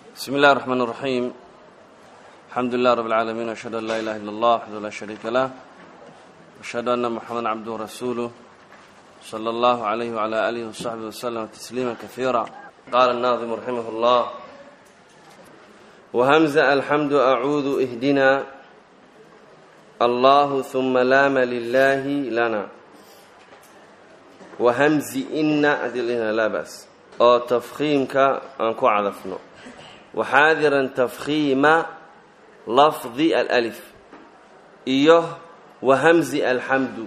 بسم الله الرحمن الرحيم الحمد لله رب العالمين وأشهد أن لا إله إلا الله وحده لا شريك له وأشهد أن محمدا عبده ورسوله صلى الله عليه وعلى آله وصحبه وسلم تسليما كثيرا قال الناظم رحمه الله وهمزة الحمد أعوذ اهدنا الله ثم لام لله لنا وهمز إن أدلنا لا بأس أو تفخيمك أنكو عذفنا وحاذرا تفخيم لفظ الألف إيه وهمز الحمد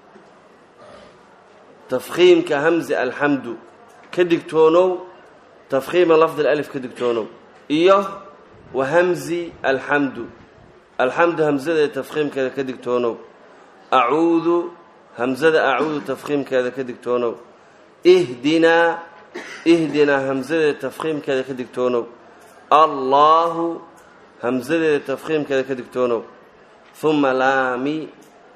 تفخيمك همز الحمد كدكتونو تفخيم لفظ الألف كدكتونو إيه وهمز الحمد الحمد همزة تفخيم كذا كدكتونو أعوذ همزة أعوذ تفخيم كذا كدكتونو اهدنا اهدنا همزة تفخيم كذا كدكتونو الله همزة تفخيم كذا كدكتونو ثم لامي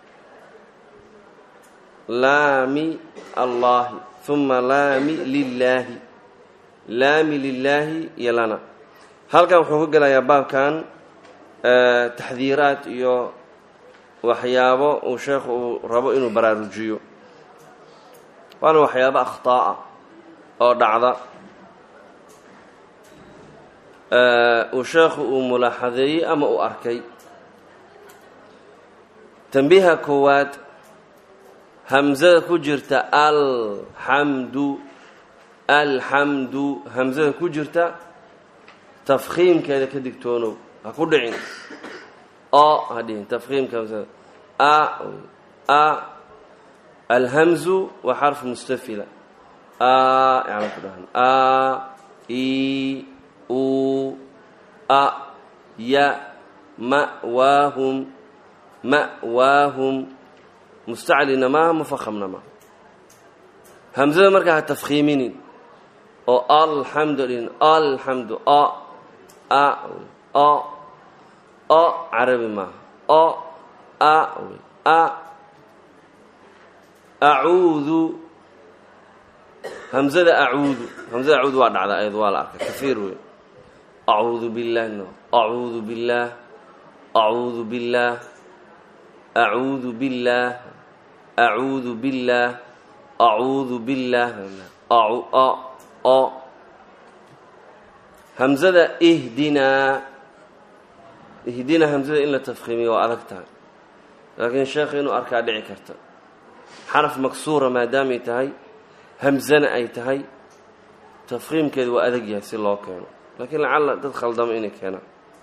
لامي الله ثم لامي لله لامي لله يلنا halkan wuxuu ka gelayaa baabkan taxdiiraad iyo waxyaabo uu sheekhu uu rabo inuu baraarujiyo waana waxyaabo akhtaa'a oo dhacda uu sheekhu uu mulaaxadeeyey ama uu arkay tambiiha koowaad hamsada ku jirta alxamdu alxamdu hamsada ku jirta tafkhiimkeeda ka digtoonow ha ku dhicin o ha dhihin tafkhiimka hamsada a a alhamzu waa xarfu mustafila a yani ku dhahan a i u a ya ma'waahum ma'waahum mustaclina maaha mufakhamna maaha hamsada markaa ha tafkhiiminin oo alxamdu dhihin alxamdu o a o o carabi maaha o a a acuudu hamzada acuudu hamzada acuudu waa dhacda ayad waa la arkay kafiir wey acuudu billaah no acuudu billaah acuudu billaah acuudu billaah acuudu billaah acuudu billaah o o hamzada ihdinaa ihdinaa hamzada in la tafkhiimiyo waa adag tahay laakiin sheekha inuu arkaa dhici karta xaraf maksuura maadaamay tahay hamzana ay tahay tafkhiimkeedu waa adag yahay si loo keeno laakiin lacalla dad khaldamo inay keenaan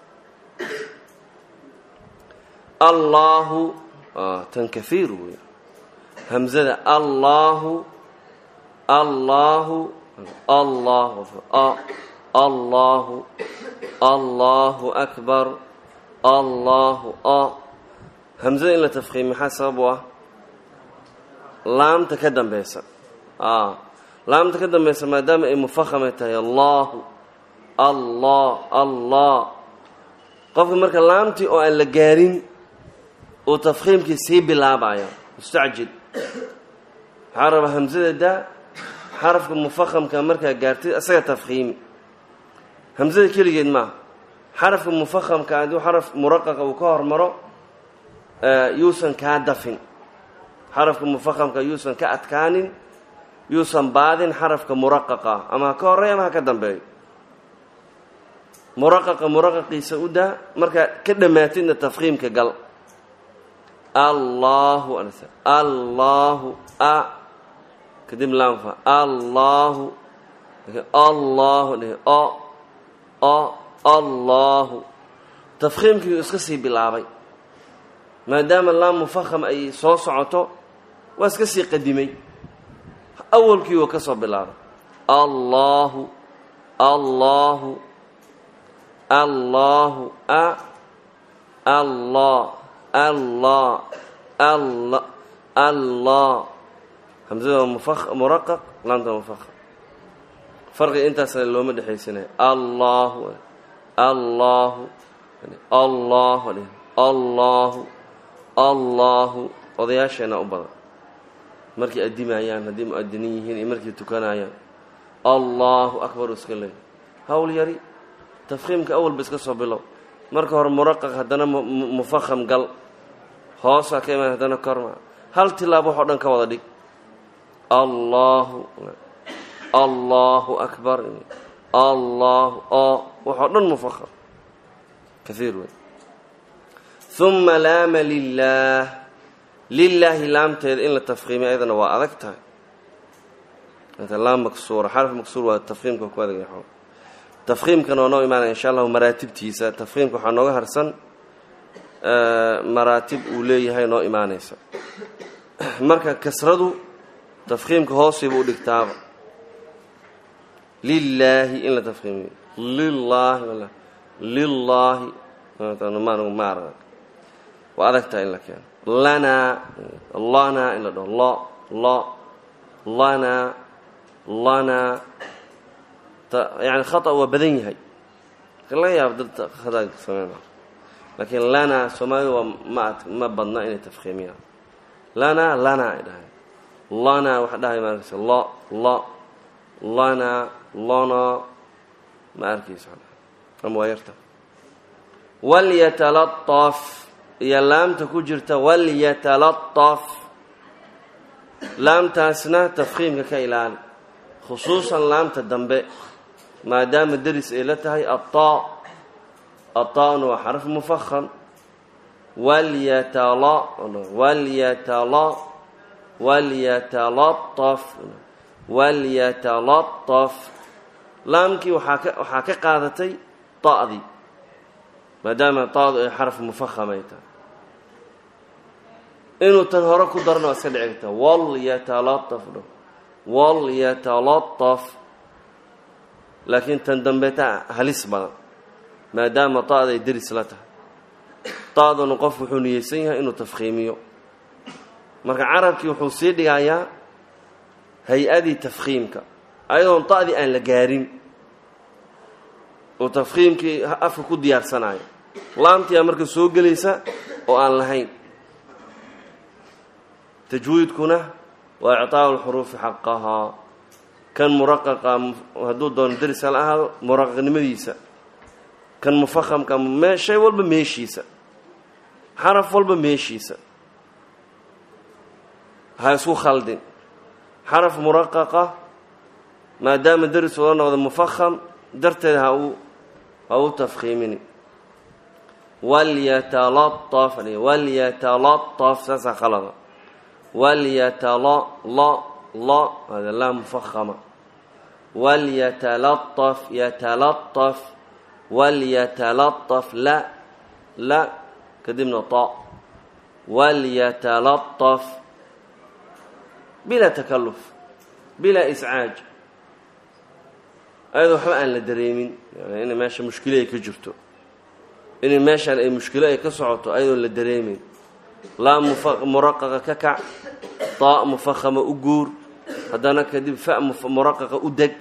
allaahu tan kahiir wey hamzada allaahu allaahu allah allahu allahu akbar allahu a hamzada in la tafkhiim maxaa sabab u ah laamta ka dambeysa laamta ka dambeysa maadaama ay mufakhamay tahay allahu allah allah qofka marka laamtii oo aan la gaarin uu tafkhiimkii sii bilaabaya mustacjil waxaa rabaa hamzada daa xarafka mufakhamka markaa gaartay isaga tafkhiimi hamzada keligeed maaha xarafka mufakhamka hadduu xaraf muraqaqa uu ka hormaro yuusan kaa dafin xarafka mufakhamka yuusan ka adkaanin yuusan baadin xarafka muraqaqa ama ha ka horey ama ha ka dambeeyo muraqaqa muraqaqiisa u daa markaa ka dhammaatidna tafkhiimka gal allahu allahu a kadib laamfa allahu allahu o o allahu tafkhiimkii iska sii bilaabay maadaama laam mufakham ay soo socoto waa iska sii qadimay awalkii uu ka soo bilaabay allahu allahu allahu a allah allah alla allah hamzada waa muraqaq laamta mufaham farqiga intaasna looma dhexaysanaya allahu allahu allahu allahu allahu odayaasheenaa u badan markay addimayaan haddii mu-adiniin yihiin iyo markay tukanayaan allahu akbar iska leey hawl yari tafkhiimka awalba iska soo bilow marka hore muraqaq haddana mufaham gal hoosaa ka imaan haddana korma hal tilaabo wax o dhan ka wada dhig allahu allahu akbar allahu o waxoo dhan mufaham kaiir wey uma laama lilaah lilaahi laamteeda in la tafkiimiyo ayadana waa adag tahay laam maksuura xaraf maksuur waa tafkiimka ku adag tafkiimkana waa noo imaanaya insha allahu maraatibtiisa tafkiimka waxaa nooga harsan maraatib uu leeyahay noo imaanaysa marka kasradu tafkiimka hoosiiba u dhigtaaba lilaahi in la tafkiimiyo lilaahi lilaahi maarag waa adag tahay in la keeno lanaa lanaa in la dhaho lo lo lanaa lanaa yani khata waa badan yahay laga yaabo dad khata sameyn laakiin lanaa soomaalida waa ma ma badna inay tafkiimiyaan lanaa lanaa ay dhahay lanaa waxa dhahay ma arkaysa lo lo lanaa lona ma arkaysa ama waa yarta walyatalaطaf iyo laamta ku jirta walyatalaطaf laamtaasna tafkiimka ka ilaali khusuusan laamta dambe maadaama deris ay la tahay aلطaa aلطaana waa xaraf mufaham walyatala walyatala walyatalaطaf walyatalaطaf laamkii waxaa ka waxaa ka qaadatay ta'dii maadaama taadu ay xaraf mufaham ay tahay inuu tan hore ku darana waa iska dhici karta walyatalaطaf dho walyatalaطaf laakiin tan dambeeta halis badan maadaama ta'da ay deris la tahay ta'duna qof wuxuu niyeysan yahay inuu tafkiimiyo marka carabkii wuxuu sii dhigayaa hay-adii tafkiimka ayadoon ta'dii aan la gaarin oo tafkiimkii afka ku diyaarsanayo laamtiyaa marka soo gelaysa oo aan lahayn tajwiidkuna waa icطaaءu اlxuruufi xaqahaa kan muraqaqa hadduu doono deris hala ahaado muraqaqnimadiisa kan mufahamka me shay walba meeshiisa xaraf walba meeshiisa ha isku khaldin xaraf muraqaqa maadaama deris ula noqdo mufaham darteed ha uu ha uu tafkiimini walyatalaطaf walyatalaطaf saasaa khalada walyatala la la hada laa mufahama walyatalaطaf yatalaطaf walyatalaطaf la la kadibna ta walyatalaطaf bilaa takaluf bilaa iscaaj ayadoo waxba aan la dareemin yani inay meesha mushkilo ay ka jirto inay meeshaan ay mushkilo ay ka socoto ayadoon la dareemin laa muraqaqa ka kac taa mufahama u guur haddana kadib fa muraqaqa u deg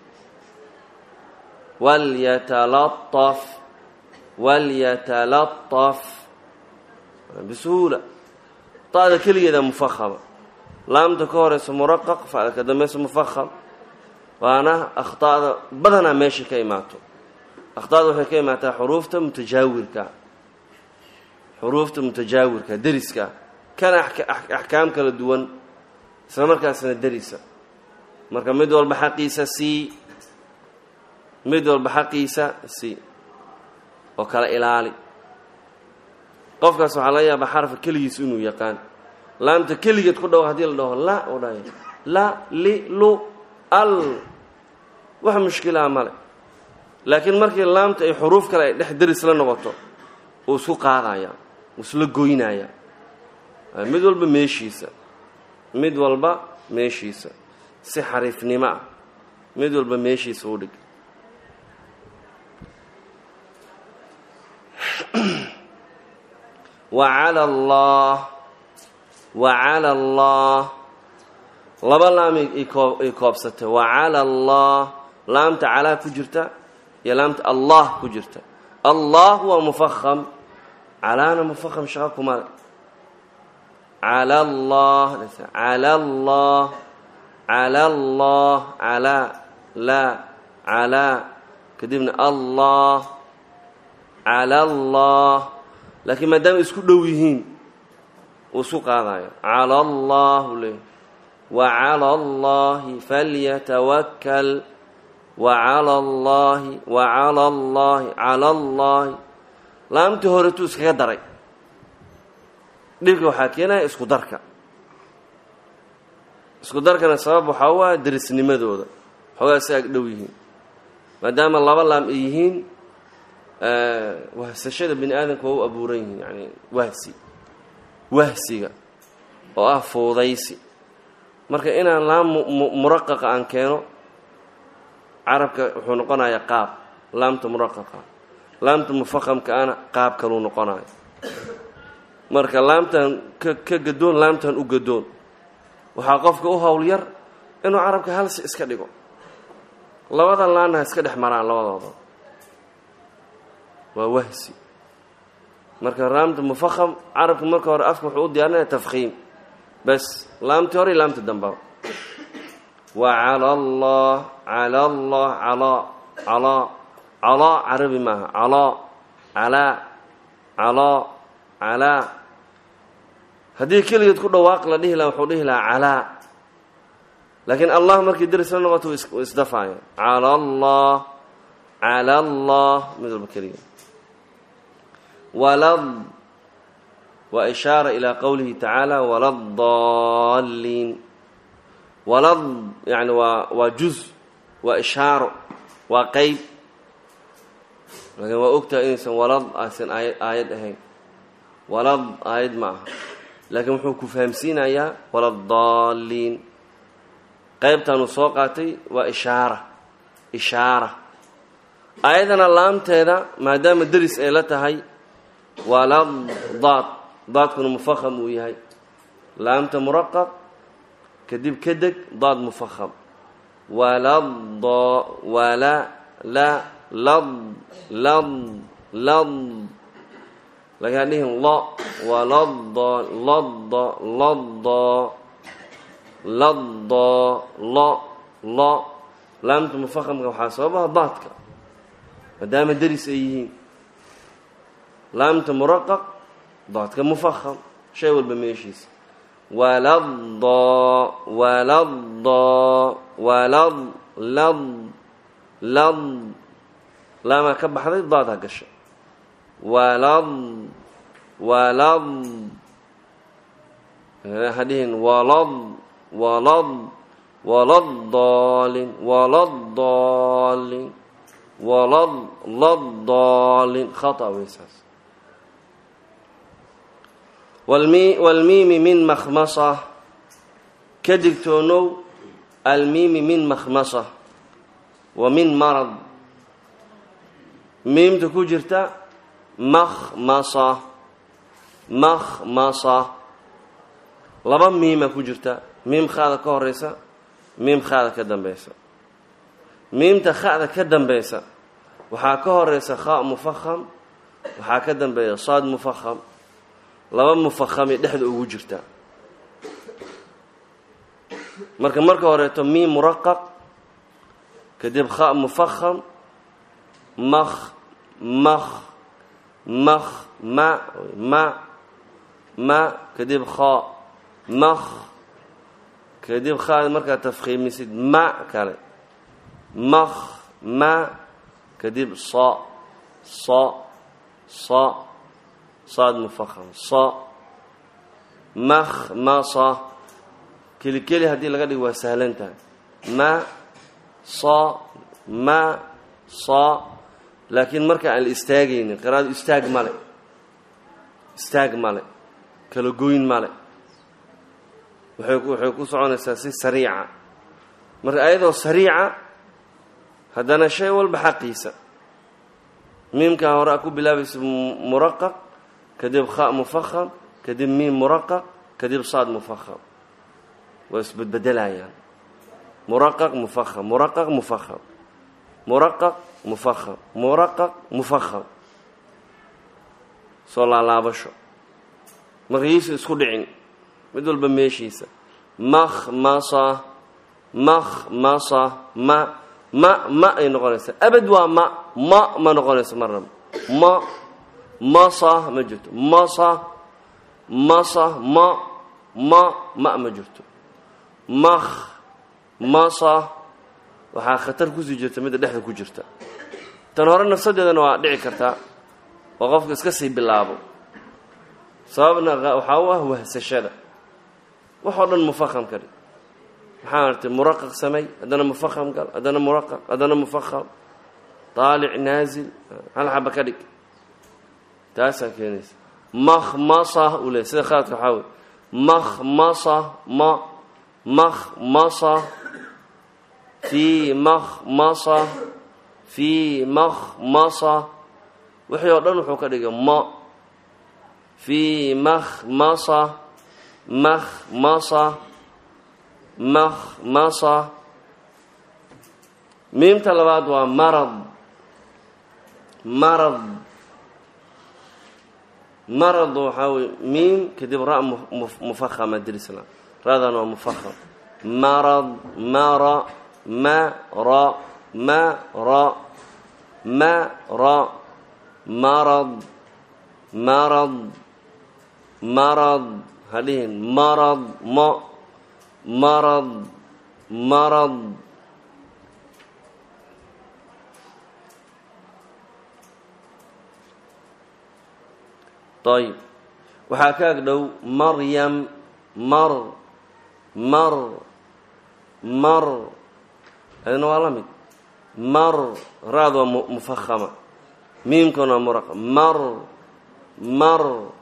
walyatalaطaf walyatalaطaf bisuhuula ta'da keligeeda mufahama laamta ka horeysa muraqaq fa'da ka dambeysa mufaham waana akhطa'da badanaa meesha ka imaato akhطa'da waxay ka imaataa xuruufta mutajaawirka xuruufta mutajaawirka deriska kana axkaam kala duwan isla markaasna derisa marka mid walba xaqiisa sii mid walba xaqiisa sii oo kala ilaali qofkaas waxaa laga yaabaa xarafka keligiis inuu yaqaan laamta keligeed ku dhawo haddii la dhaho la u dhahay la li lu al wax mushkilaha male laakiin markii laamta ay xuruuf kale ay dhex deris la noqoto uu isku qaadaya uu isla goynaya mid walba meeshiisa mid walba meeshiisa si xariifnimo ah mid walba meeshiisa u dhig wacala allah wacala allah laba laam ay koobsatay wacala allah laamta calaa ku jirta iyo laamta allah ku jirta allah waa mufaham calaana mufaham shaqa kumale cala allah cala allah cala allah calaa laa calaa kadibna allah cala allah laakiin maadaama isku dhow yihiin uu isku qaadayo cala allah u leeyahy wa cala allahi falyatawakkal wa cala allahi wa cala allahi cala allahi laamtii horetuu iskaga daray dhibka waxaa keenaya isku darka isku darkana sabab waxaa u ah derisnimadooda xoogaa si ag dhow yihiin maadaama laba laam ay yihiin wahsashada bini aadamka waa u abuuran yihiin yani wahsi wahsiga oo ah fuudaysi marka inaan laam muraqaqa aan keeno carabka wuxuu noqonayaa qaab laamta muraqaqa laamta mufaqamka ana qaab kaluu noqonayo marka laamtan ka ka gadoon laamtan u gadoon waxaa qofka u howl yar inuu carabka halsi iska dhigo labadan laanna ha iska dhex maraan labadooda waa wahsi marka laamta mufaqam carabka marka hore afka wuxuu u diyaarinaya tafkiim bas laamtii hore iyo laamta dambaba wa cala allah cala allah calaa calaa calaa carabi maaha calaa calaa calaa calaa haddii keligeed ku dhawaaq la dhihi laha wuxuu dhihi lahaa calaa laakiin allah markii deris la noqoto wuu isdafaaya cala allah cala allah mid walba keligeed walad waa ishaara ilaa qowlihi tacaala waladdaaliin walad yani waa waa juz waa ishaaro waa qeyb laakiin waa ogtahay inaysan walad aysan aayad aayad ahayn walad aayad ma aha laakiin wuxuu ku fahamsiinayaa waladdaaliin qeybtanuu soo qaatay waa ishaara ishaara aayadana laamteeda maadaama deris ay la tahay walad daad daadkuna mufaham uu yahay laamta muraqaq kadib ka deg daad mufaham walad wala la lad lad lad lagaa dhihin lo walada lada lada lada lo lo laamta mufahamka waxaa sababaha daadka maadaama deris ay yihiin laamta muraqaq daadka mufaham shay walba meeshiisa walada walada walad lad lad laamaa ka baxday daad ha gasha walad walad hadhihin walad walad waladaalin waladaalin walad ladaalin khata weysaas walmi walmiimi min makhmasa ka digtoonow almiimi min makhmasa wa min marad miimta ku jirta makhmasa makhmasa laba miima ku jirta miim khada ka horeysa miim khada ka dambeysa miimta khada ka dambeysa waxaa ka horeysa kha mufaham waxaa ka dambeeya saad mufaham laba mufahami dhexda ugu jirta marka marka horeeto miim muraqaq kadib kha mufaham makh makh makh ma ma ma kadib kha makh kadib khaada markaad tafkiimisid ma kale makh ma kadib sa sa sa saad mufaham sa makhmasa keli keli haddii laga dhigo waa sahlan tahay ma sa ma sa laakiin marka aan la istaagaynin qiraadu istaag male istaag male kala goyn male waxay waxay ku soconaysaa si sariica marka ayadoo sariica haddana shay walba xaqiisa miimkaa hore a ku bilaabaysa muraqaq kadib kha mufaham kadib miim muraqaq kadib saad mufaham waa isbedbedelayaan muraqaq mufaham muraqaq mufaham muraqaq mufaham muraqaq mufaham soo laalaabasho markaysa isku dhicin mid walba meeshiisa makhmasa makhmasa ma ma ma ay noqonaysaa abad waa ma ma ma noqonayso marnaba ma masa ma jirto masa masa ma ma ma ma jirto mak masa waxaa khatar kusii jirta midda dhexda ku jirta tan hore nafsadeedana waa dhici kartaa oo qofka iska sii bilaabo sababna waxaa u ah wahsashada waxoo dhan mufaham ka dhig maxaa artay muraqaq samey haddana mufaham gal haddana muraqaq haddana mufaham taalic naazil hal xaba ka dhig taasaa keenaysa makhmasa uu leey sida khaladka waxaa wey makhmasa ma makhmasa fii makhmasa fii makhmasa wixii oo dhan wuxuu ka dhigay ma fii makhmasa makhmasa makhmasa miimta labaad waa marad marad marad waxaa wey miim kadib ra mufahama dirisla radan waa mufaham marad mara mara mara mara marad marad marad hadhihin marad mo marad marad ayb waxaa ka ag dhow maryam mar mar mar adina waa la mid mar ra-d waa mufahama miimkana waa muraqa mar mar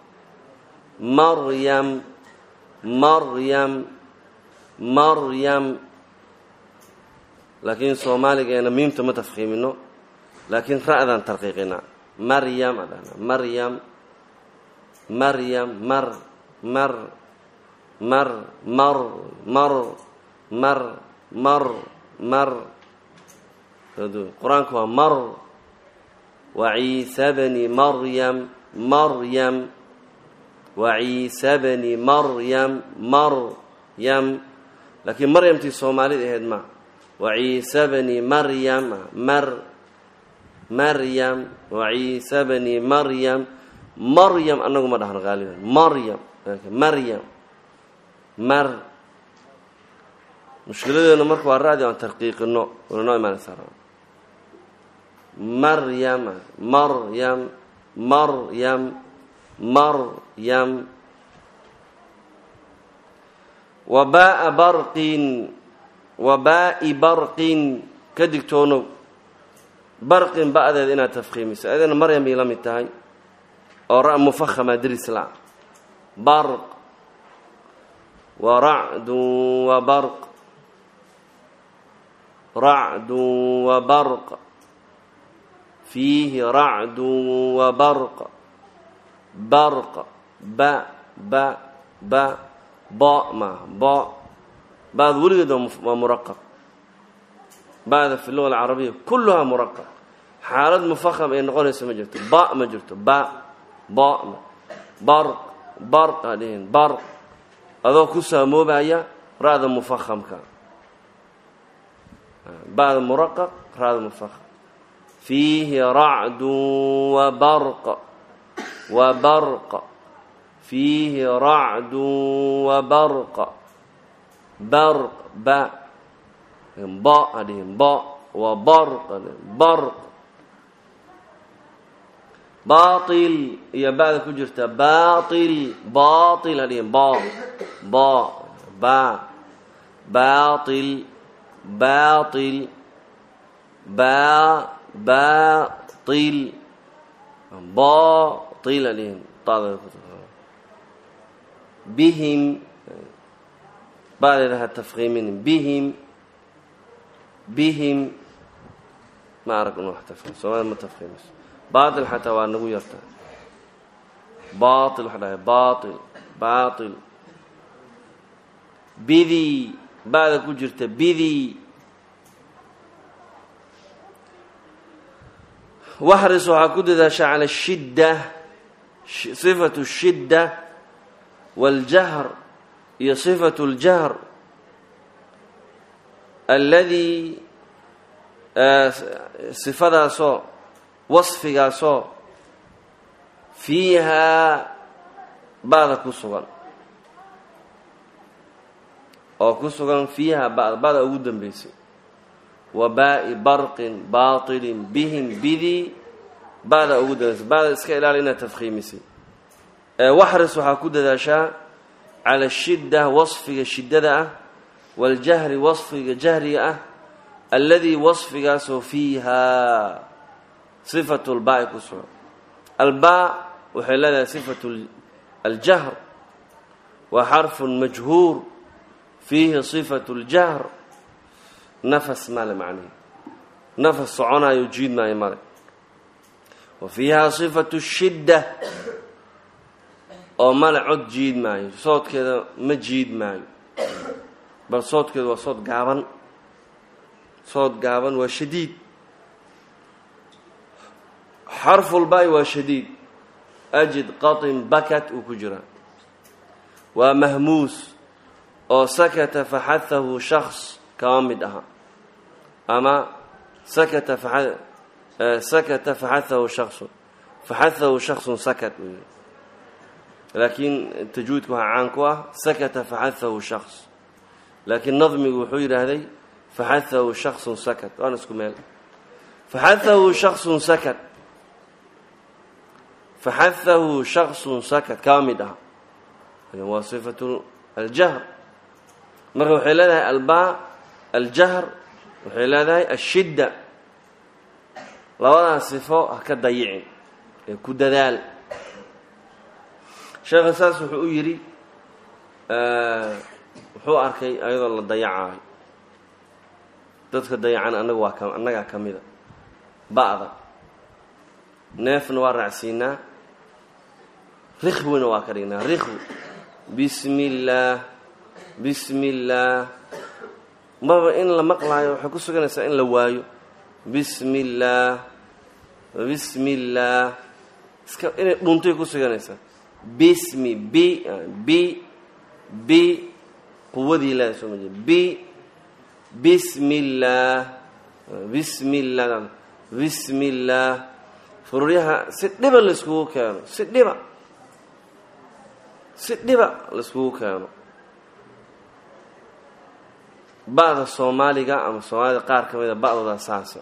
maryam maryam maryam laakiin soomaaligeena miimta ma tafkiimino laakiin ra-daan tarqiiqinaa maryam adhana maryam maryam mar mar mar mar mar mar mar mar qur-aanku waa mar wa ciisa bni maryam maryam wa ciisa bni maryam maryam laakiin maryamtii soomaalida ahayd ma wa ciisa bni maryam mar maryam wa ciisa bni maryam maryam anagu ma dhahno qaaliban maryam maryam mar mushkiladeenu marka waa ra-di aan tarqiiqino wana noo imaanaysaa maryam maryam maryam maryam wabaa barqin wabaa'i barqin ka digtoonow barqin ba-deed inaad tafkiimiso adina maryam bay la mid tahay oo ra mufahama dirisla barq wa racdun wa barq racdun wa barq fiihi racdun wa barq barq ba ba ba ba ma ba ba'da weligeed waa muraqaq ba'da fi luga alcarabiya kulluhaa muraqaq xaalad mufaham ay noqonayso ma jirto ba ma jirto ba ba barq barq aa dhihin barq adoo ku saamoobaya ra-da mufahamka ba'da muraqaq ra-da mufaham fiihi racdun wa barq wa barq fiihi racdun wa barq barq ba ba aa dhihin ba wa barq barq baail iyo ba'da ku jirta baail baail ha dhihin ba ba ba baail baail ba baail baail ha dhihin bihim ba'deeda ha tafkiiminin bihim bihim ma arag in wax tafkiim soomaalida ma tafkiimiso baail xataa waa nagu yarta baail waxa dhahay baail baail bidii ba'da ku jirta bidii waxris waxaa ku dadaasha cala shidda sifatu shidda wاljahr iyo sifatu اljahr alladii sifadaasoo wasfigaasoo fiihaa ba'da ku sugan oo ku sugan fiiha ba'da ba'da ugu dambaysay wa baa'i barqin baatilin bihim bidii ba'da ugu dambaysay ba'da iska ilaali inaad tafkhiimisay waxris waxaa ku dadaashaa cala shidda wasfiga shiddada ah waاljahri wasfiga jahriga ah alladii wasfigaasoo fiihaa sifatu lbaa'i ku sugan albaa waxay leedahay sifatu aljahr waa xarfun majhuur fiihi sifatu ljahr nafas male macnihi nafas soconaayo jiid maayo male wa fiihaa sifatu shidda oo male cod jiid maayo soodkeeda ma jiid maayo bal soodkeedu waa sood gaaban sood gaaban waa shadiid xarfulbaai waa shadiid ajid qatin bakat uu ku jiraa waa mahmuus oo sakata faxahahu shaks kama mid aha ama sakata sakata faxahahu shaksun faxahahu shaksun sakat uu yihi laakiin tajwiidka waxaa caan ku ah sakata faxahahu shaks laakiin nadmigu wuxuu yidhaahday faxahahu shaksun sakat waana isku meel faxahahu shaksun sakat faxahahu shaksun sakat kama mid aha waa sifatu aljahr marka waxay leedahay albaa aljahr waxay leedahay ashidda labadaas sifo ha ka dayicin ee ku dadaal sheekha saas wuxuu u yidhi wuxuu arkay ayadoo la dayacaayo dadka dayacan anaga waa ka annagaa ka mida ba'da neefna waa raacsiinaa rikhwina waa ka dhignaa rikhwi bismi illaah bismi illaah maba in la maqlaayo waxay ku suganaysaa in la waayo bismi illaah bismi illaah iska inay dhuntay ku suganaysaa bismi b b b quwadii leeda soo maje b bismi illaah bismi illah bismi illaah fururyaha si dhiba laiskugu keeno si dhiba si dhiba laiskugu keeno ba'da soomaaliga ama soomaalida qaar ka mida ba'dooda saasa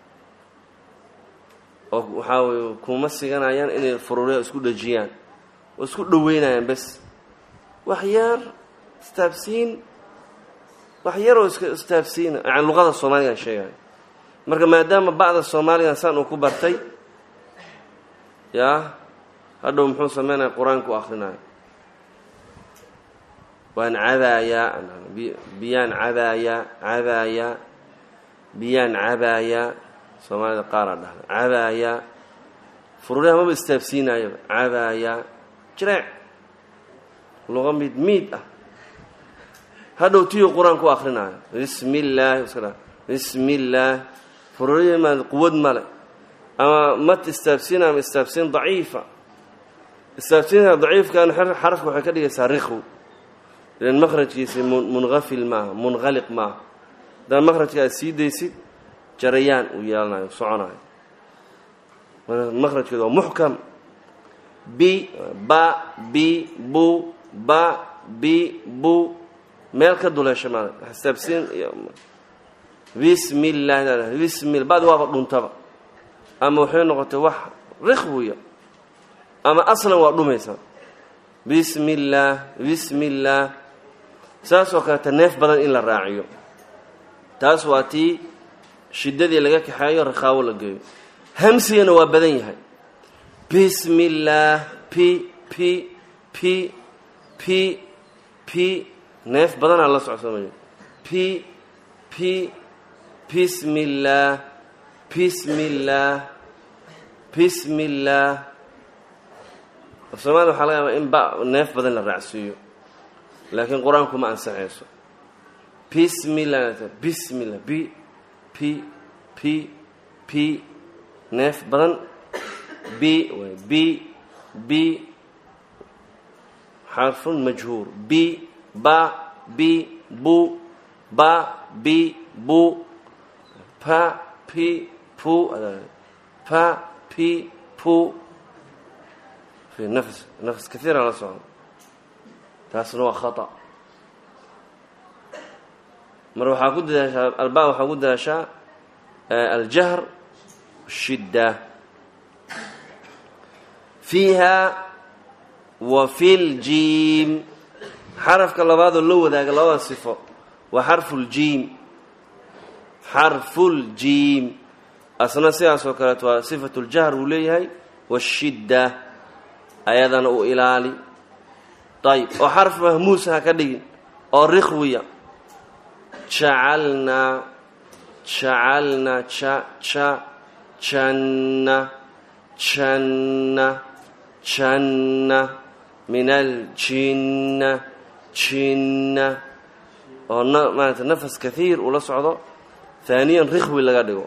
oo waxaa weye kuma siganayaan inay fururyaha isku dhajiyaan oo isku dhaweynayaan bes wax yar istaabsiin wax yaroo iska istaabsiina yani luqada soomaaligan sheegayo marka maadaama ba'da soomaaligan saan uu ku bartay yaa hadhow muxuu sameynaya qur-aanka u akhrinayo waan cabaayaa biyaan cabaayaa cabaayaa biyaan cabaayaa soomaalida qaaraa dhahda cabaayaa fururyaha maba istaabsiinayoba cabaayaa jireec luqa mid miid ah hadhow tiyuu qur-aanka u akrinaayo bismi illaahi iska dha bismi illaah fururyahimaa quwad male ama mat istaabsiin ama istaabsiin daciifa istaabsiinka daciifkan xarafka waxay ka dhigaysaa rikw ilan makhrajkiisi munqafil maaha munqaliq maaha haddaad makhrajka aad sii daysid jarayaan uu yeelanayo soconayo makhrajkeedu waa muxkam b ba bi bu ba bi bu meel ka duleesha maala istaabsiin bismi illahi bismi badi waaba dhuntaba ama waxay noqotay wax rikhwiya ama aslan waa dhumaysa bismi illaah bismi illaah saasoo kaleeta neef badan in la raaciyo taas waa tii shiddadii laga kaxeeyo rakhaawo la geeyo hamsigana waa badan yahay bismi illaah p p p p p neef badanaa la socsoomaya p p bismi illaah bismi illaah bismi illaah soomaalida waxaa laga yaabaa in ba neef badan la raacsiiyo laakiin qur-aanku ma ansaxayso bismi llah bismi llah b p p p neef badan b b b xarfun majhuur b ba b bu ba b bu pa p pi pu pa pi pu fi nafs nafs kaiiran la socdo taasna waa khata mar waxaa ku dadaashaa alba waxaa ku dadaashaa aljahr shidda fiiha wa fi ljiim xarafka labaadoo la wadaaga labada sifo waa xarfu ljiim xarfuljiim asna sidaasoo kaleeto waa sifatu ljahr uu leeyahay washidda ayadana uu ilaali ayb oo xarf mahmuus ha ka dhigin oo rikhwiya jacalnaa jacalna ja ja janna janna janna min aljinna jinna oo maarata nafas kaiir uu la socdo haaniyan rikhwi laga dhigo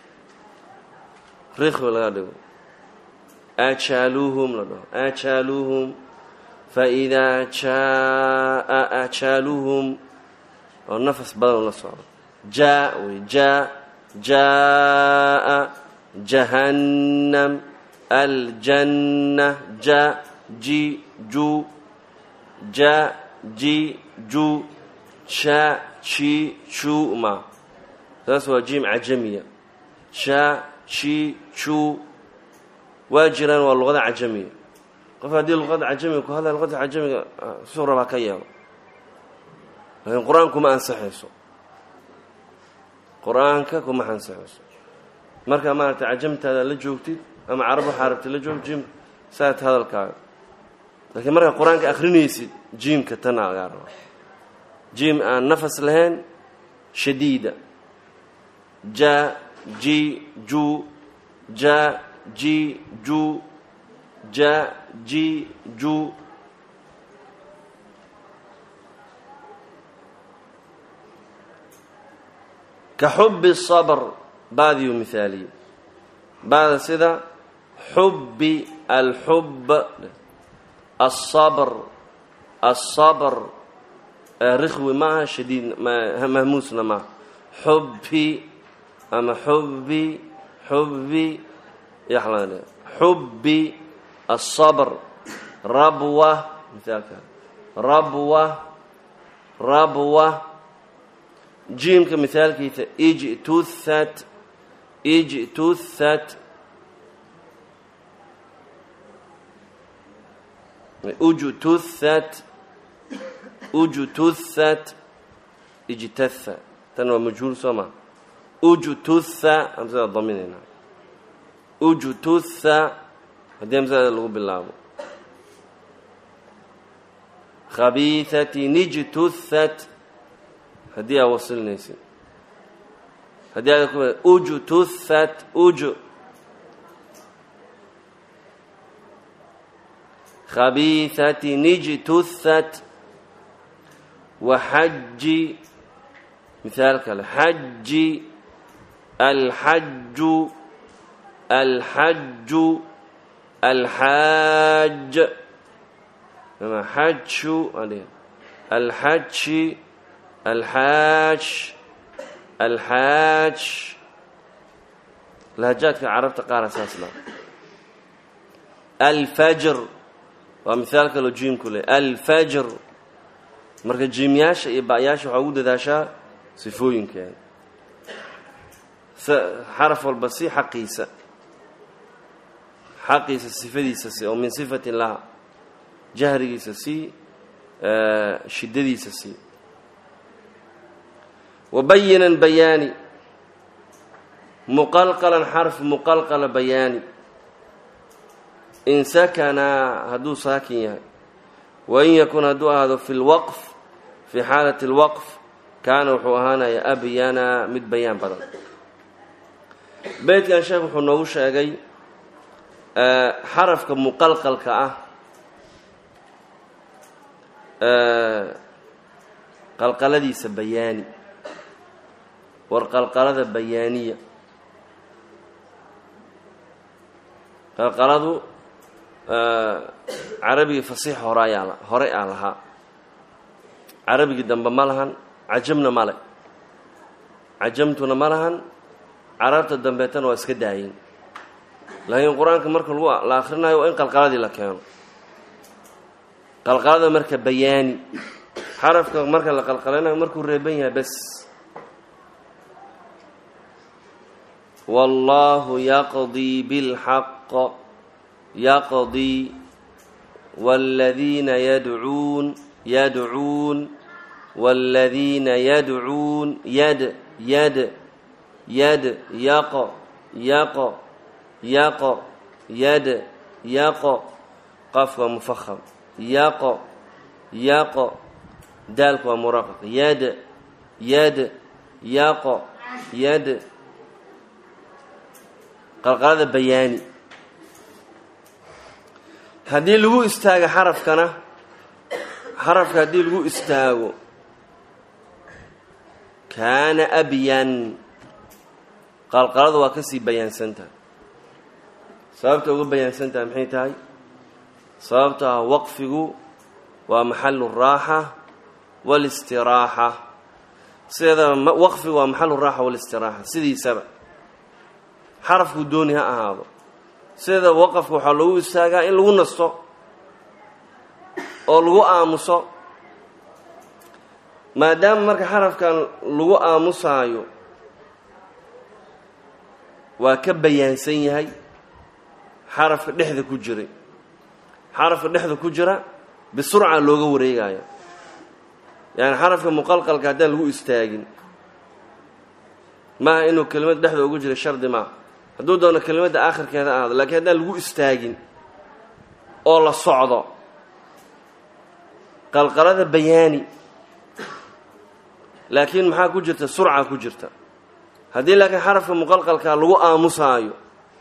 rikhwi laga dhigo ajaaluuhum la dhaho ajaaluuhum faidaa jaa ajaaluhum oo nafas badan ula socdo jaa wey jaa jaa jahannam aljanna ja ji ju ja ji ju ja ji ju ma saas waa jiim cajamiya ja ji ju waa jiraan waa luqada cajamiya qof haddii luqada cajamiga ku hadlaya luqada cajamiga suu rabaa ka yeelo laakiin qur-aanku ma ansaxayso qur-aanka kuma ansaxayso markaa maaragtay cajamtaada la joogtid ama carab waxaa rabtid la joog jiimka saat hadalkaaga laakiin markaa qur-aanka akrinaysid jiimka tanaa lagaa rabaa jiim aan nafas lahayn shadiida ja ji ju ja ji ju ja ji ju ka xubi sabr baadiyu mihaaliye baada sida xubi alxub asabr asabr rikhwi maaha shadiid mahmuusna maaha xubi ama xubi xubi yaxlan xubi asabr rabwa mithaalka rabwa rabwa jiimka mihaalkiisa ijtuhat ijtuhat ujtuhat ujtuhat ijtatha tan waa majhuul soo maa ujtutha amsada daminayna ujtutha haddii amsada lagu bilaabo khabiihatin ijtuthat haddii aa wasilinaysid haddii aad ku ujtuthat uj khabiihatin ijtuthat waxaji mithaal kale xaji alxaju alxaju alxaaj ama xaju alxaji alxaaj alxaaj lahajaadka carabta qaara saas la alfajr waa mithaal kaloo jiimku leh alfajr marka jiimyaasha iyo ba'yaasha waxaa ugu dadaashaa sifooyinkeeda xaraf walba si xaqiisa xaqiisa sifadiisa si oo min sifatin laha jahrigiisa si shiddadiisa si wabayinan bayaani muqalqalan xarf muqalqala bayaani in sakanaa hadduu saakin yahay wain yakun hadduu ahaado fi lwaqf fii xaalati اlwaqf kaana wuxuu ahaanaya abyana mid bayaan badan beydkan sheekh wuxuu noogu sheegay xarafka muqalqalka ah qalqaladiisa bayaani war qalqalada bayaaniya qalqaladu carabigii fasiix hore ayaa hore aa lahaa carabigii dambe ma lahan cajamna male cajamtuna ma lahan carabta dambeetana waa iska daayeen laakiin qur-aanka marka lagu la akhrinayo waa in qalqaladii la keeno qalqalada marka bayaani xarafka marka la qalqalanayo markuu reeban yahay bes wallaahu yaqdii bilxaq yaqdii wاladiina yadcuun yadcuun wاladiina yadcuun yad yad yad yaqo yaqo yaqo yad yaqo qafka waa mufaham yaqo yaqo daalku waa muraqaq yad yad yaqo yad qalqalada bayaani haddii lagu istaago xarafkana xarafka haddii lagu istaago kaana abyan qalqalada waa kasii bayaansantaha sababta uga bayaansantaha maxay tahay sababta ah waqfigu waa maxalu raaxa walistiraaxa sideedaba waqfigu waa maxalu raaxa walistiraaxa sidiisaba xarafku dooni ha ahaado sideedaba waqafka waxaa loogu istaagaa in lagu nasto oo lagu aamuso maadaama marka xarafkan lagu aamusaayo waa ka bayaansan yahay xarafka dhexda ku jiray xarafka dhexda ku jira bisurca looga wareegaya yani xarafka muqalqalka haddaan lagu istaagin maaha inuu kelimad dhexda ugu jira shardi maaha hadduu doono kelimadda aakhirkeeda ahaado lakiin haddaan lagu istaagin oo la socdo qalqalada bayaani laakiin maxaa ku jirta surca ku jirta haddii laakiin xarafka muqalqalka lagu aamusaayo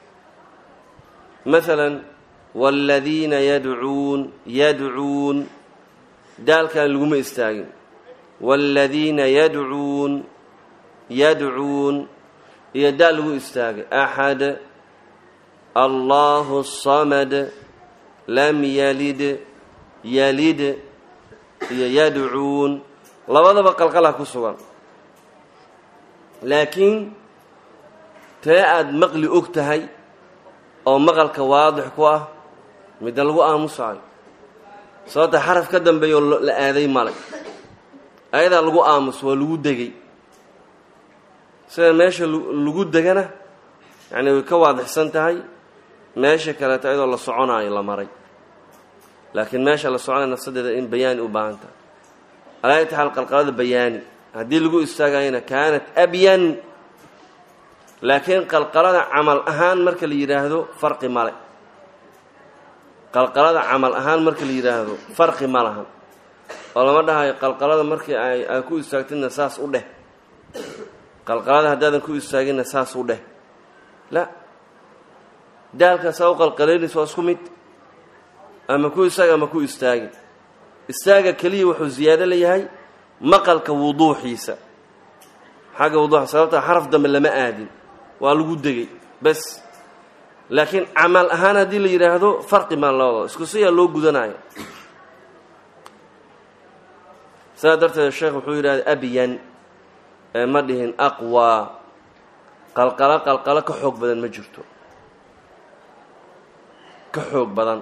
maalan wاladiina yadcuun yadcuun daalkan laguma istaagin wاladiina yadcuun yadcuun iyo daal lagu istaagay axad allahu الsamad lam yalid yalid iyo yadcuun labadaba qalqalha ku sugan laakiin tee aada maqli og tahay oo maqalka waadix ku ah midda lagu aamusaayo sababta xaraf ka dambeeya oo la aaday malay ayadaa lagu aamus waa lagu degay sida meesha lagu degana yacni way ka waadixsan tahay meesha kaleeto ayadoo la soconaayo la maray laakiin meesha la soconaya nafsadeeda in bayaani u baahan tahay alaa taxaal qalqalada bayaani haddii lagu istaagayana kaanat abyan laakiin qalqalada camal ahaan marka la yidhaahdo farqi male qalqalada camal ahaan marka la yidhaahdo farqi ma lahan oo lama dhahayo qalqalada markii ay ay ku istaagtidna saas u dheh qalqalada haddaadan ku istaaginna saas u dheh la daalkaasaa u qalqalaynaysa waa isku mid ama ku istaag ama ku istaagin istaaga keliya wuxuu ziyaado leeyahay maqalka wuduuxiisa xagga wuduuxa sababta xaraf dambe lama aadin waa lagu degay bes laakiin camal ahaan haddii la yidhaahdo farqi maa loodo isku siyaa loo gudanaya sidaa darteed sheekh wuxuu yidhahda abyan ee ma dhihin aqwaa qalqalo qalqalo ka xoog badan ma jirto ka xoog badan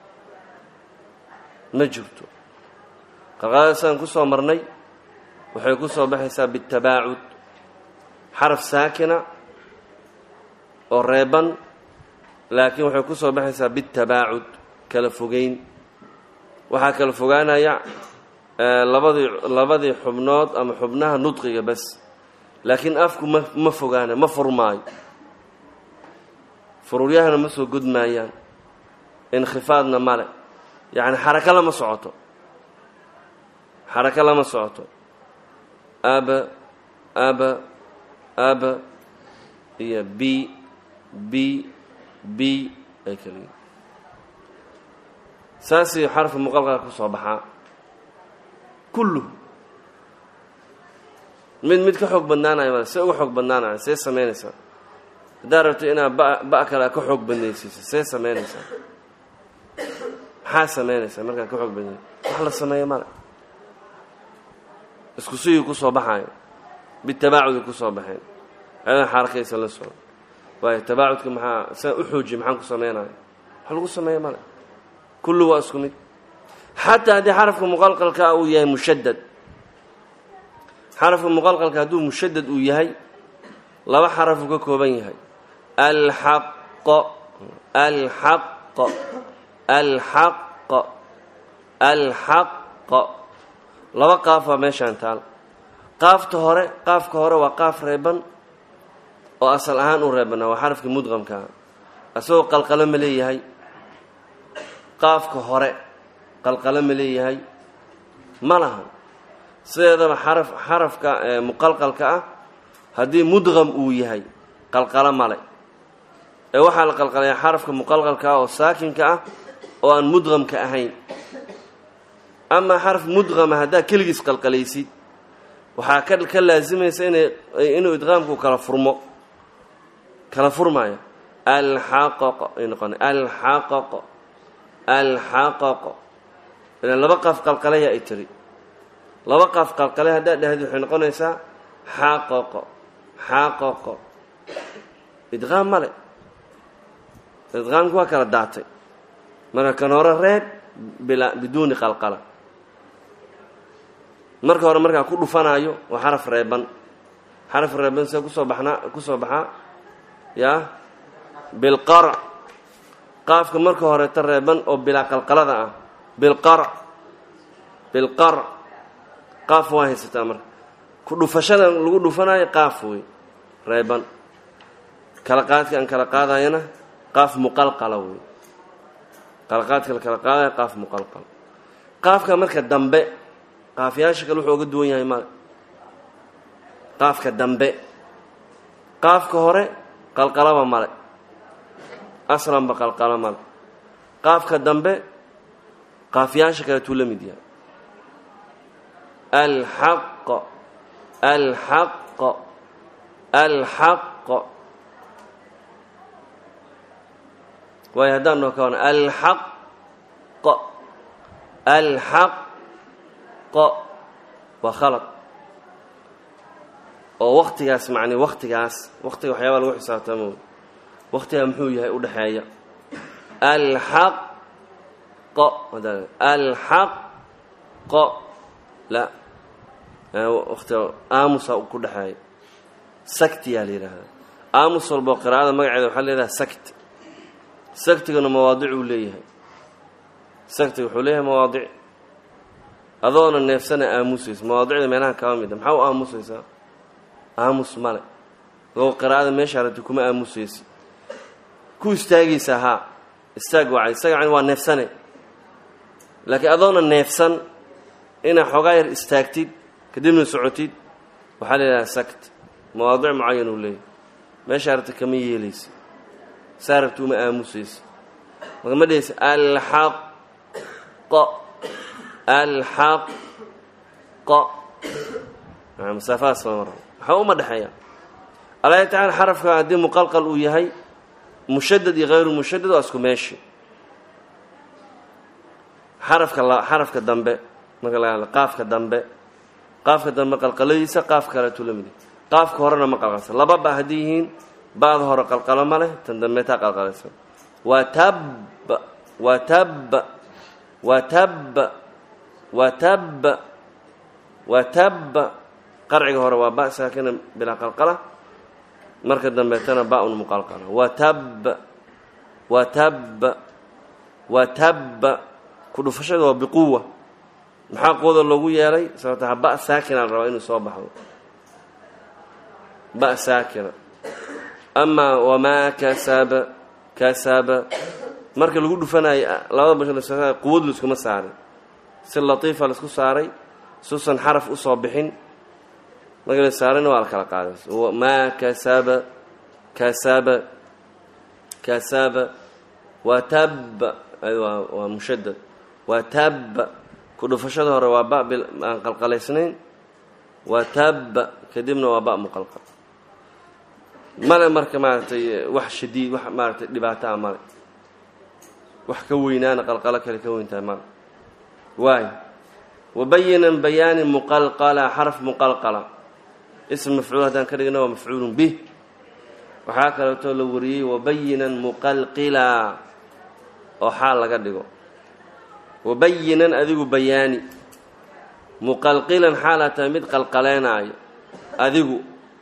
ma jirto qalqalada sidaan ku soo marnay waxay ku soo baxaysaa bitabaacud xaraf saakina oo reeban laakiin waxay ku soo baxaysaa bitabaacud kala fogeyn waxaa kala fogaanaya labadii labadii xubnood ama xubnaha nudqiga bas laakiin afku ma ma fogaana ma furmaayo furuuryahana ma soo godmaayaan inkhifaadna male yacni xarako lama socoto xarako lama socoto aba aba aba iyo b b b ay kala yihin saasii xarfi muqalqalka ku soo baxaa kulluhu mid mid ka xoog badnaanaya male see uga xoog badnaanaya see samaynaysaa haddaad rabto inaad ba ba kale ka xoog badnaysiiso see samaynaysaa maxaa samaynaysaa markaad ka xoog badnay wax la sameeya male isku sigii ku soo baxayo bitabaacudi ku soo baxeen ayadan xarakaysa la socon waayo tabaacudka maxaa siaan u xoojiye maxaan ku sameynaya wax lagu sameeya male kullu waa isku mid xataa haddii xarafka muqalqalka ah uu yahay mushadad xarafka muqalqalka hadduu mushadad uu yahay laba xarafuu ka kooban yahay alxaqo alxaqo alxaqo alxaqo laba qaaf waa meeshaan taal qaafta hore qaafka hore waa qaaf reeban oo asal ahaan u reebanaa waa xarafkii mudqamkaa asagoo qalqalo ma leeyahay qaafka hore qalqalo ma leeyahay ma lahan sideedaba xaraf xarafka muqalqalka ah haddii mudqam uu yahay qalqalo male ee waxaa la qalqalayaa xarafka muqalqalka ah oo saakinka ah oo aan mudqamka ahayn amaa xaraf mudqama haddaad keligiis qalqalaysid waxaa ka ka laasimaysa ina inuu idqaamku kala furmo kala furmaayo alxaqaqo ay noqona alxaqaqo alxaqaqo ilan laba qaaf qalqalaya ay tiri laba qaaf qalqale haddaad dhahdi waxay noqonaysaa xaqaqo xaqaqo idqaam male idqaamki waa kala daatay marka kan hore reeb bila biduuni qalqala marka hore markaa ku dhufanaayo waa xaraf reeban xaraf reeban see kusoo baxnaa kusoo baxaa yaa bilqarc qaafka marka horeeta reeban oo bilaa qalqalada ah bilqarc bilqarc qaaf waa haysataa marka ku dhufashada lagu dhufanaayo qaaf wey reeban kala qaadka aan kala qaadayana qaaf muqalqala wey kala qaadka la kala qaadaya qaaf muqalqala qaafka marka dambe qaafyaasha kale wuxuu oga duwan yahay male qaafka dambe qaafka hore qalqalaba male aslanba qalqalo male qaafka dambe qaafyaasha kaleetuu la mid yahay alxaqo alxaqo alxaqo waayo haddaan noo ka wana alxaqo alxaq waa khalad oo waktigaas macni waktigaas waktiga waxyaabaa lagu xisaabtamo waktigaa muxuu yahay u dhexeeya alxaqo alxaqo la watiga aamusa ku dhexeeya saktiyaa la yidhaahdaa aamus walboo qiraa'ada magaceeda waxaa leedaha sakt saktigana mawaadicuu leeyahay saktiga wuxuu leeyahay mawaadic adoona neefsana aamusaysa mawaadicda meelaha kaba mida maxaa u aamusaysaa aamus male adoo qiraa'ada meeshaa rabti kuma aamusaysa ku istaagaysa haa istaag waa isaga yani waa neefsane laakiin adoona neefsan inaa xoogaa yar istaagtid kadibna socotid waxaa la yidhaha sakt mawaadic mucayan uu leeyahy meeshaa rabti kama yeelaysa saa rabti uma aamusaysa marka ma dhehaysa alxaqo alxaqo masaafadaas lama rabo waxba uma dhexeeya alaahi tacala xarafka haddii muqalqal uu yahay mushadad iyo hayru mushadad waa isku meeshi xarafka xarafka dambe marka laga hadla qaafka dambe qaafka dambe qalqaladiisa qaaf kaleetuu la mid yahay qaafka horena ma qalqalsa laba ba haddii yihiin ba'da hore qalqalo ma leh tan dambe taa qalqalaysa waa tab waa tab waa tab watab watabba qarciga hore waa ba saakina bilaa qalqala marka dambeetana ba-un muqalqala watabba watabba watabba ku dhufashada waa biquwa maxaa quwada loogu yeelay sababtaa ba saakina la rabaa inuu soo baxdo ba saakina amaa wamaa kasaba kasaba marka lagu dhufanayo labada basha quwad laiskuma saarin si latiifa laisku saaray suusan xaraf usoo bixin marka la saarayna waa la kala qaaday maa kasaba kasaba kasaba watabba waa mushadad watabba ku dhufashada hore waa ba aan qalqalaysnayn watabba kadibna waa ba muqalqal male marka maaragtay wax shadiid wax maaratay dhibaato a male wax ka weynaana qalqalo kale ka weyntahay male waay wabayinan bayaani muqalqala xaraf muqalqala ism mafcuul haddaan ka dhigna waa mafcuulun bih waxaa kaleetoo la wariyey wabayinan muqalqila oo xaal laga dhigo wabayinan adigu bayaani muqalqilan xaalaa tahay mid qalqaleenaayo adigu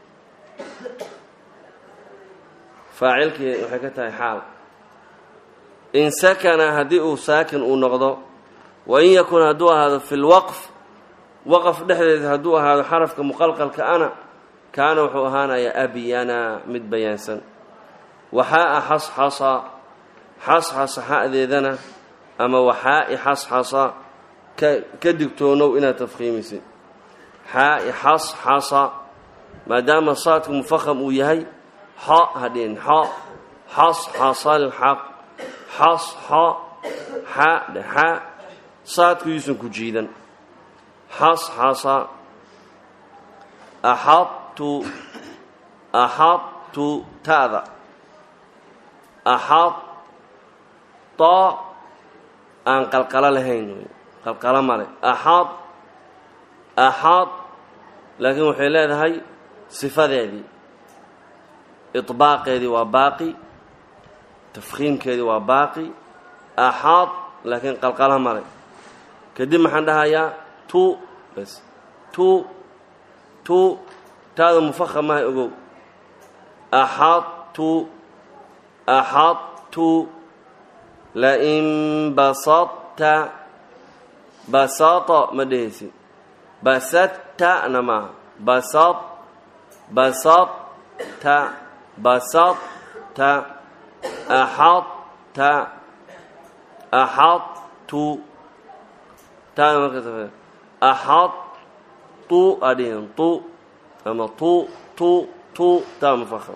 faacilkii waxay ka tahay xaal in sakana haddii uu saakin uu noqdo wain yakun hadduu ahaado fi lwaqf waqf dhexdeeda hadduu ahaado xarafka muqalqalka ana kaana wuxuu ahaanayaa abyana mid bayaansan waxaa-a xasxasa xasxasa xa'deedana ama waxaa-i xasxasa ka digtoonow inaad tafkhiimisid xaa-i xasxasa maadaama saadku mufaham uu yahay xo hadhin xo xasxasalxaq xasxo xa dhe xa saadku yuusan ku jiidan xasxasa axadtu axadtu ta'da axad to aan qalqalo lahayn qalqalo male axad axad laakiin waxay leedahay sifadeedii iطbaaqeedii waa baaqi tafkhiimkeedii waa baaqi axad laakiin qalqalo male kadib maxaan dhahayaa tu bas tu tu taada mufahamahay ogow axadtu axadtu lain basadta basata ma dhehaysid basadtana maaha basad basadta basadta axadta axadtu taada marka axadtu adhihin tu ama tu tu tu taa mufaham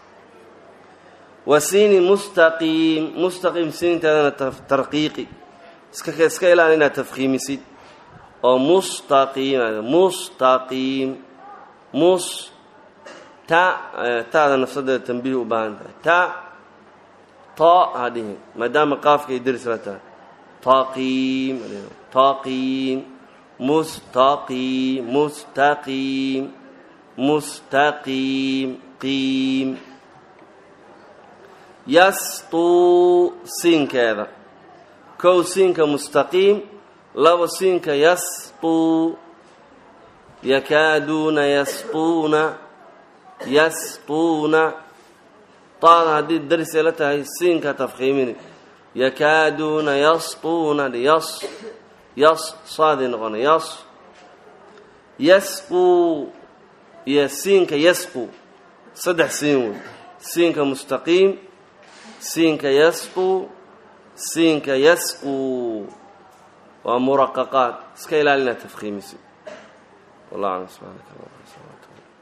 wa siini mustaqiim mustaqiim siinteedana tarqiiqi iska iska ilaali inaad tafkhiimisid oo mustaqiim mustaqiim mus ta taada nafsadeeda tambiih u baahan tahay ta ta hadhihin maadaama qaafka ay deris la tahay taqiim taqiim mustaqiim mustaqiim mustaqiim qiim yastuu siinkeeda kow siinka mustaqiim laba siinka yastuu yakaaduuna yastuuna yastuuna taada haddii darisay la tahay siinka tafkhiimini yakaaduuna yastuuna yas yas saadii noqona yas yasquu iyo siinka yasqu saddex siin wey siinka mustaqiim siinka yasqu siinka yasqu waa muraqaqaad iska ilaalina tafkhiimisi wallah aclam subxaanaka allah